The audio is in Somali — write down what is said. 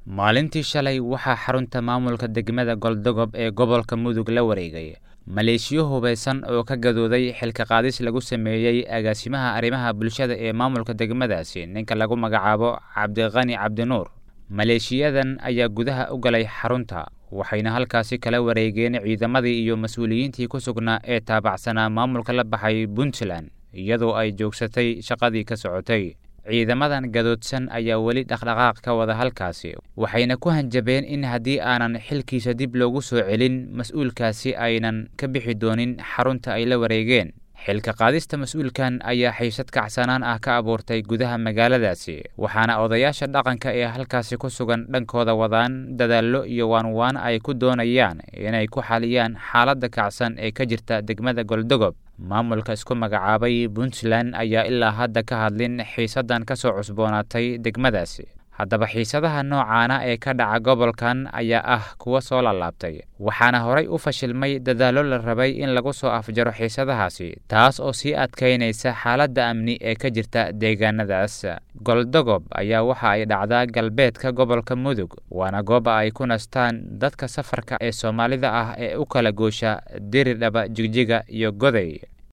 maalintii shalay waxaa xarunta maamulka degmada goldogob ee gobolka mudug la wareegay maleeshiyo hubaysan oo ka gadooday xilka qaadis lagu sameeyey agaasimaha arrimaha bulshada ee maamulka degmadaasi ninka lagu magacaabo cabdiqani cabdinuur maleeshiyadan ayaa gudaha u galay xarunta waxayna halkaasi kala wareegeen ciidamadii iyo mas-uuliyiintii ku sugnaa ee taabacsanaa maamulka la baxay puntland iyadoo ay joogsatay shaqadii ka socotay ciidamadan gadoodsan ayaa weli dhaqdhaqaaq ka wada halkaasi waxayna ku hanjabeen in haddii aanan xilkiisa dib loogu soo celin mas-uulkaasi aynan ka bixi doonin xarunta ay la wareegeen xilka qaadista mas-uulkan ayaa xiisad kacsanaan ah ka abuurtay gudaha magaaladaasi waxaana odayaasha dhaqanka ee halkaasi ku sugan dhankooda wadaan dadaallo iyo waanwaan ay ku doonayaan inay ku xaliyaan xaaladda kacsan ee ka jirta degmada goldogob maamulka isku magacaabay puntland ayaa ilaa hadda ka hadlin xiisaddan ka soo cusboonaatay degmadaasi haddaba xiisadaha noocaana ee ka dhaca gobolkan ayaa ah kuwa soo laalaabtay waxaana horay u fashilmay dadaallo la rabay in lagu soo afjaro xiisadahaasi taas oo sii adkaynaysa xaaladda amni ee ka jirta deegaanadaas goldogob ayaa waxa ay dhacdaa galbeedka gobolka mudug waana gooba ay ku nastaan dadka safarka ee soomaalida ah ee u kala goosha diridhaba jigjiga iyo goday